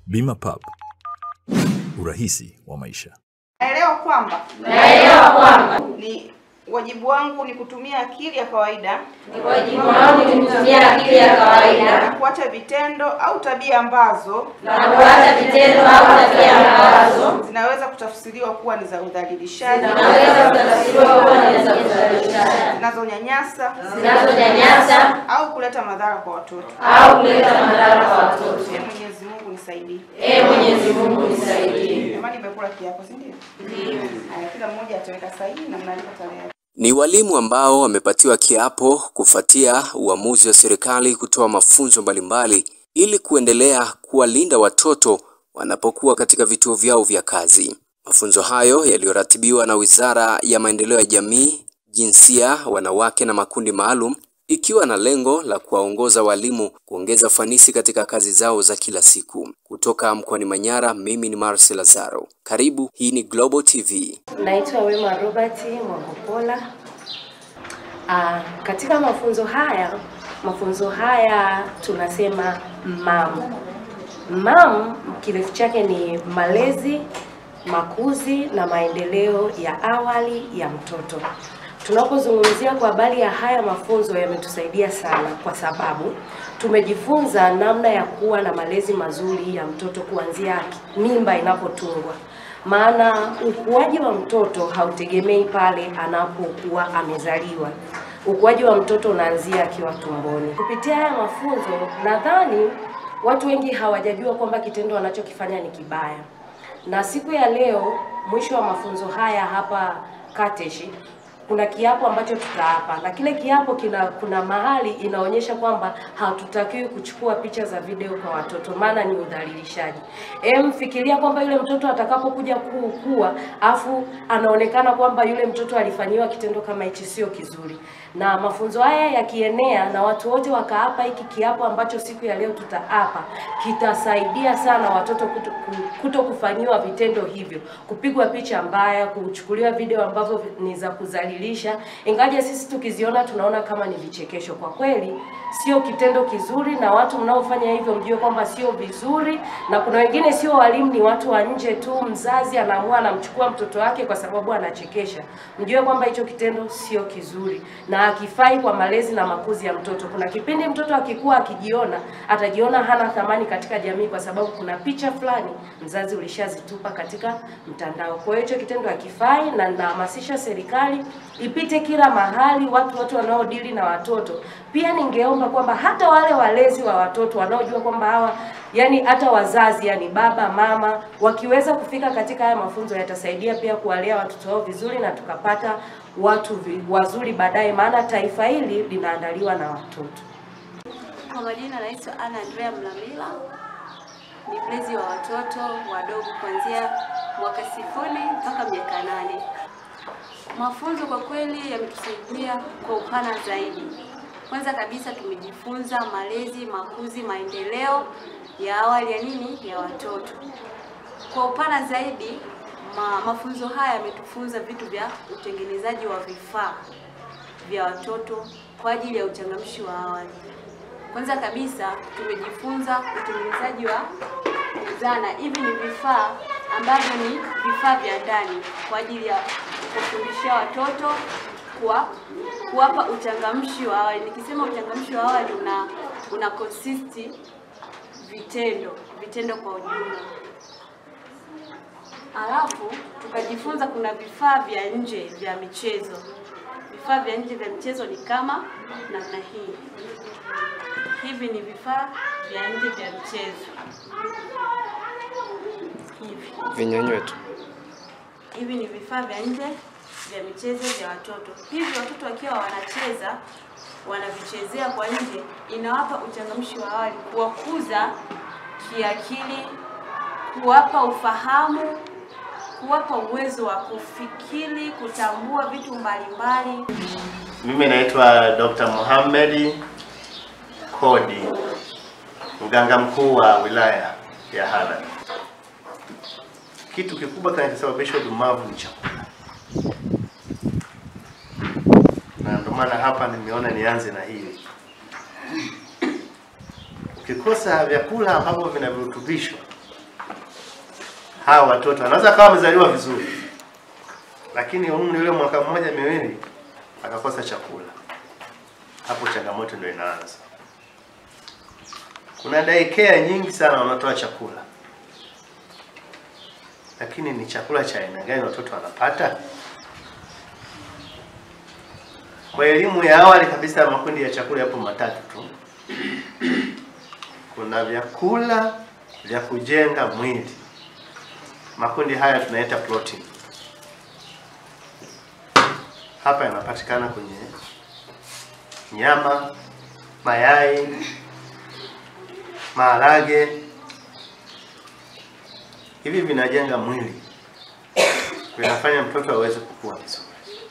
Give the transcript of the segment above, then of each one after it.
Bima Pub, urahisi wa maisha. Naelewa kwamba Naelewa kwamba ni wajibu wangu ni kutumia akili ya kawaida ni wajibu wangu ni kutumia akili ya na kawaida kuacha vitendo au tabia ambazo na kuacha vitendo au tabia ambazo zinaweza kutafsiriwa kuwa ni za udhalilishaji, zinaweza kutafsiriwa kuwa ni za kudhalilisha, zinazonyanyasa zinazonyanyasa au kuleta madhara kwa watoto. au kuleta madhara kwa watoto. Ee Mwenyezi Mungu nisaidie. Ee Mwenyezi Mungu nisaidie. Jamani, nimekula kiapo, si ndio? Haya, kila mmoja ataweka sahihi na mnaandika tarehe. Ni walimu ambao wamepatiwa kiapo kufuatia uamuzi wa serikali kutoa mafunzo mbalimbali ili kuendelea kuwalinda watoto wanapokuwa katika vituo vyao vya kazi. Mafunzo hayo yaliyoratibiwa na Wizara ya Maendeleo ya Jamii, Jinsia, Wanawake na Makundi Maalum ikiwa na lengo la kuwaongoza walimu kuongeza ufanisi katika kazi zao za kila siku. Kutoka mkoani Manyara, mimi ni Marcel Lazaro. Karibu, hii ni Global TV. Naitwa Wema Robert Mwagopola. Ah, katika mafunzo haya mafunzo haya tunasema MAM. MAM kirefu chake ni malezi, makuzi na maendeleo ya awali ya mtoto. Tunapozungumzia kwa habari ya haya mafunzo yametusaidia sana kwa sababu tumejifunza namna ya kuwa na malezi mazuri ya mtoto kuanzia mimba inapotungwa maana ukuaji wa mtoto hautegemei pale anapokuwa amezaliwa. Ukuaji wa mtoto unaanzia akiwa tumboni. Kupitia haya mafunzo, nadhani watu wengi hawajajua kwamba kitendo wanachokifanya ni kibaya, na siku ya leo, mwisho wa mafunzo haya hapa Kateshi, kuna kiapo ambacho tutaapa na kile kiapo kina kuna mahali inaonyesha kwamba hatutakiwi kuchukua picha za video kwa watoto, maana ni udhalilishaji. Em, fikiria kwamba yule mtoto atakapokuja kuukua afu anaonekana kwamba yule mtoto alifanyiwa kitendo kama hichi, sio kizuri. Na mafunzo haya yakienea na watu wote wakaapa hiki kiapo ambacho siku ya leo tutaapa, kitasaidia sana watoto kuto, ku- kuto kufanyiwa vitendo hivyo, kupigwa picha mbaya, kuchukuliwa video ambavyo ni za kudhalilisha, ingaje sisi tukiziona tunaona kama ni vichekesho. Kwa kweli sio kitendo kizuri, na watu mnaofanya hivyo mjue kwamba sio vizuri, na kuna wengine sio walimu, ni watu wa nje tu. Mzazi anaamua anamchukua mtoto wake kwa sababu anachekesha, mjue kwamba hicho kitendo sio kizuri na hakifai kwa malezi na makuzi ya mtoto. Kuna kipindi mtoto akikuwa akijiona, atajiona hana thamani katika jamii, kwa sababu kuna picha fulani mzazi ulishazitupa katika mtandao. Kwa hiyo hicho kitendo hakifai, na ninahamasisha serikali ipite kila mahali, watu wote wanaodili na watoto. Pia ningeomba kwamba hata wale walezi wa watoto wanaojua kwamba hawa yani hata wazazi yani baba mama wakiweza kufika katika haya mafunzo yatasaidia pia kuwalea watoto wao vizuri na tukapata watu vi- wazuri baadaye, maana taifa hili linaandaliwa na watoto. Kwa majina naitwa Ana Andrea Mlamila, ni mlezi wa watoto wadogo kuanzia mwaka sifuri mpaka miaka nane. Mafunzo kwa kweli yametusaidia kwa upana zaidi. Kwanza kabisa tumejifunza malezi, makuzi, maendeleo ya awali ya nini ya watoto. Kwa upana zaidi ma, mafunzo haya yametufunza vitu vya utengenezaji wa vifaa vya watoto kwa ajili ya uchangamshi wa awali. Kwanza kabisa tumejifunza utengenezaji wa zana. Hivi ni vifaa ambavyo ni vifaa vya ndani kwa ajili ya kufundishia watoto kuwa kuwapa uchangamshi wa awali. Nikisema uchangamshi wa awali una una consisti vitendo vitendo kwa ujumla. Alafu tukajifunza kuna vifaa vya nje vya michezo. Vifaa vya nje vya michezo ni kama namna hii. Hivi ni vifaa vya nje vya michezo. Hivi. Vinyanywe tu. Hivi ni vifaa vya nje vya michezo vya watoto. Hivi watoto wakiwa wanacheza wanavichezea kwa nje, inawapa uchangamshi wa awali, kuwakuza kiakili, kuwapa ufahamu, kuwapa uwezo wa kufikiri, kutambua vitu mbalimbali. Mimi naitwa Dr. Mohamed Kodi, mganga mkuu wa wilaya ya Hadad. Kitu kikubwa kinachosababisha udumavu ni chakula, na ndio maana hapa nimeona nianze na hili. Ukikosa vyakula ambavyo vina virutubisho hawa watoto anaweza kawa amezaliwa vizuri, lakini umri ule mwaka mmoja miwili akakosa chakula, hapo changamoto ndio inaanza. Kuna daycare nyingi sana wanatoa chakula, lakini ni chakula cha aina gani watoto wanapata? Kwa elimu ya awali kabisa, makundi ya chakula yapo matatu tu. Kuna vyakula vya kujenga mwili, makundi haya tunaita protein. Hapa yanapatikana kwenye nyama, mayai, maharage. Hivi vinajenga mwili, vinafanya mtoto aweze kukua vizuri.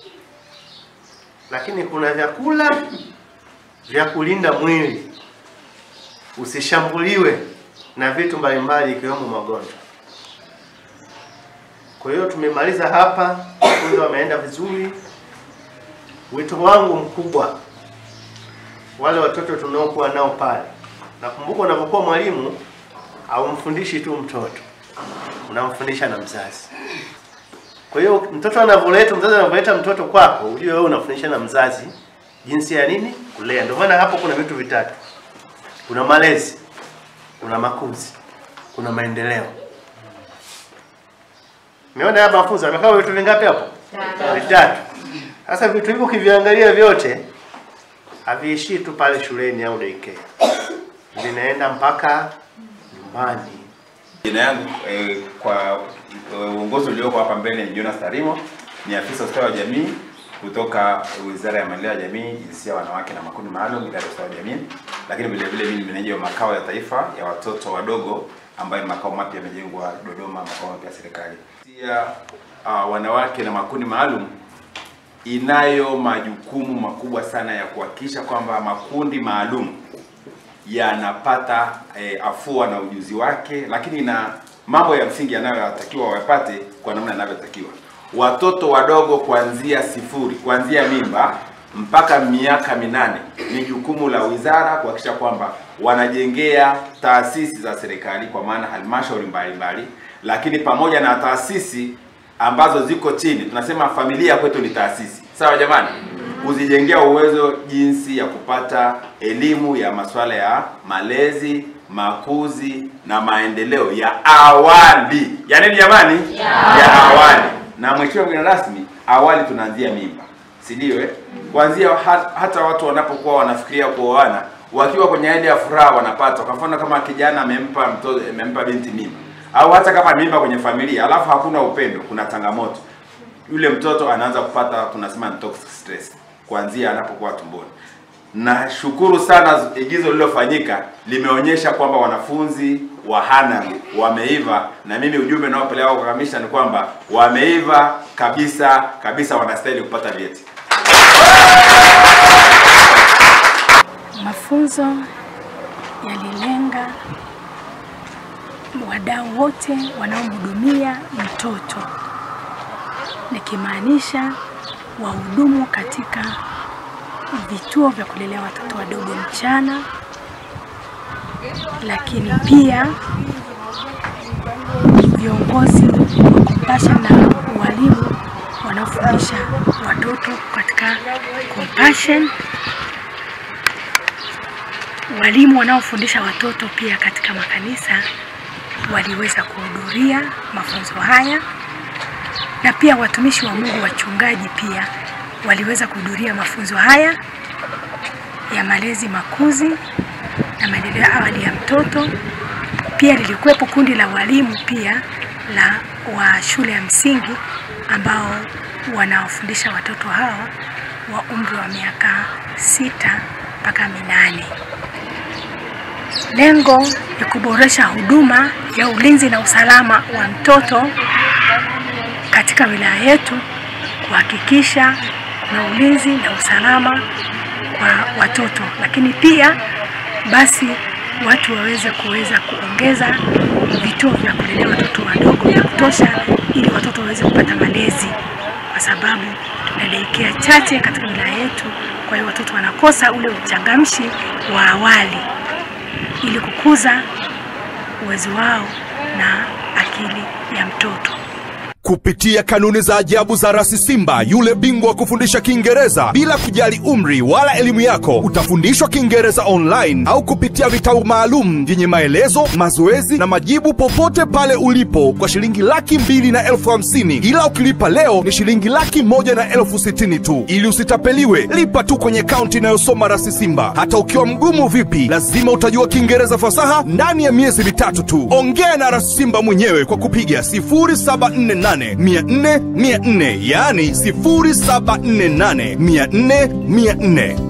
Lakini kuna vyakula vya kulinda mwili usishambuliwe na vitu mbalimbali ikiwemo magonjwa. Kwa hiyo tumemaliza hapa, mafunzo wameenda vizuri. Wito wangu mkubwa, wale watoto tunaokuwa nao pale, nakumbuka unapokuwa mwalimu haumfundishi tu mtoto, unamfundisha na mzazi. Kwa hiyo mtoto anavyoleta, mzazi anavyoleta mtoto kwako, ujue wewe unafundisha na mzazi jinsi ya nini kulea. Ndio maana hapo kuna vitu vitatu, kuna malezi, kuna makuzi, kuna maendeleo. Umeona hapa mafunzo amekaa vitu vingapi hapo? Vitatu. Sasa vitu hivyo ukiviangalia vyote haviishii tu pale shuleni au daycare, vinaenda mpaka nyumbani. Jina yangu eh, kwa eh, uongozi ulioko hapa mbele ni Jonas Tarimo, ni afisa ustawi wa jamii kutoka Wizara ya Maendeleo ya Jamii, Jinsia, Wanawake na Makundi Maalum, Idara ya Ustawi wa Jamii, lakini vile vile mimi ni meneja wa makao ya taifa ya watoto wadogo ambayo ni makao mapya yamejengwa Dodoma, makao mapya ya serikali. Pia uh, wanawake na makundi maalum inayo majukumu makubwa sana ya kuhakikisha kwamba makundi maalum yanapata eh, afua na ujuzi wake, lakini na mambo ya msingi yanayotakiwa wapate kwa namna yanavyotakiwa. Watoto wadogo kuanzia sifuri, kuanzia mimba mpaka miaka minane, ni jukumu la wizara kuhakikisha kwamba wanajengea taasisi za serikali kwa maana halmashauri mbalimbali, lakini pamoja na taasisi ambazo ziko chini, tunasema familia kwetu ni taasisi, sawa jamani? kuzijengea uwezo jinsi ya kupata elimu ya masuala ya malezi, makuzi na maendeleo ya awali. Ya nini jamani? Ya awali. Na mheshimiwa mgeni rasmi, awali tunaanzia mimba, si ndio? Eh, kuanzia ha, hata watu wanapokuwa wanafikiria kuoana wakiwa kwenye hali ya furaha wanapata. Kwa mfano kama kijana amempa mtoto amempa binti mimba, au hata kama mimba kwenye familia alafu hakuna upendo, kuna changamoto yule mtoto anaanza kupata tunasema ni toxic stress kuanzia anapokuwa tumboni. Nashukuru sana igizo lililofanyika limeonyesha kwamba wanafunzi wa Hanang wameiva, na mimi ujumbe naopeleka kwa kamisha ni kwamba wameiva kabisa kabisa, wanastahili kupata vyeti. Mafunzo yalilenga wadau wote wanaomhudumia mtoto, nikimaanisha wahudumu katika vituo vya kulelea watoto wadogo mchana, lakini pia viongozi wa Compassion na walimu wanaofundisha watoto katika Compassion, walimu wanaofundisha watoto pia katika makanisa waliweza kuhudhuria mafunzo haya na pia watumishi wa Mungu wachungaji pia waliweza kuhudhuria mafunzo haya ya malezi, makuzi na maendeleo ya awali ya mtoto. Pia lilikuwepo kundi la walimu pia la wa shule ya msingi ambao wanawafundisha watoto hao wa umri wa miaka sita mpaka minane. Lengo ni kuboresha huduma ya ulinzi na usalama wa mtoto katika wilaya yetu, kuhakikisha kuna ulinzi na usalama kwa watoto, lakini pia basi watu waweze kuweza kuongeza vituo vya kulelea watoto wadogo vya kutosha, ili watoto waweze kupata malezi, kwa sababu tuna daycare chache katika wilaya yetu. Kwa hiyo watoto wanakosa ule uchangamshi wa awali, ili kukuza uwezo wao na akili ya mtoto. kupitia kanuni za ajabu za Rasi Simba, yule bingwa wa kufundisha Kiingereza bila kujali umri wala elimu yako. Utafundishwa Kiingereza online au kupitia vitabu maalum vyenye maelezo, mazoezi na majibu popote pale ulipo kwa shilingi laki mbili na elfu hamsini ila ukilipa leo ni shilingi laki moja na elfu sitini tu. Ili usitapeliwe, lipa tu kwenye kaunti inayosoma Rasi Simba. Hata ukiwa mgumu vipi, lazima utajua Kiingereza fasaha ndani ya miezi mitatu tu. Ongea na Rasi Simba mwenyewe kwa kupiga 0748 400 400, yaani 0748 400 400.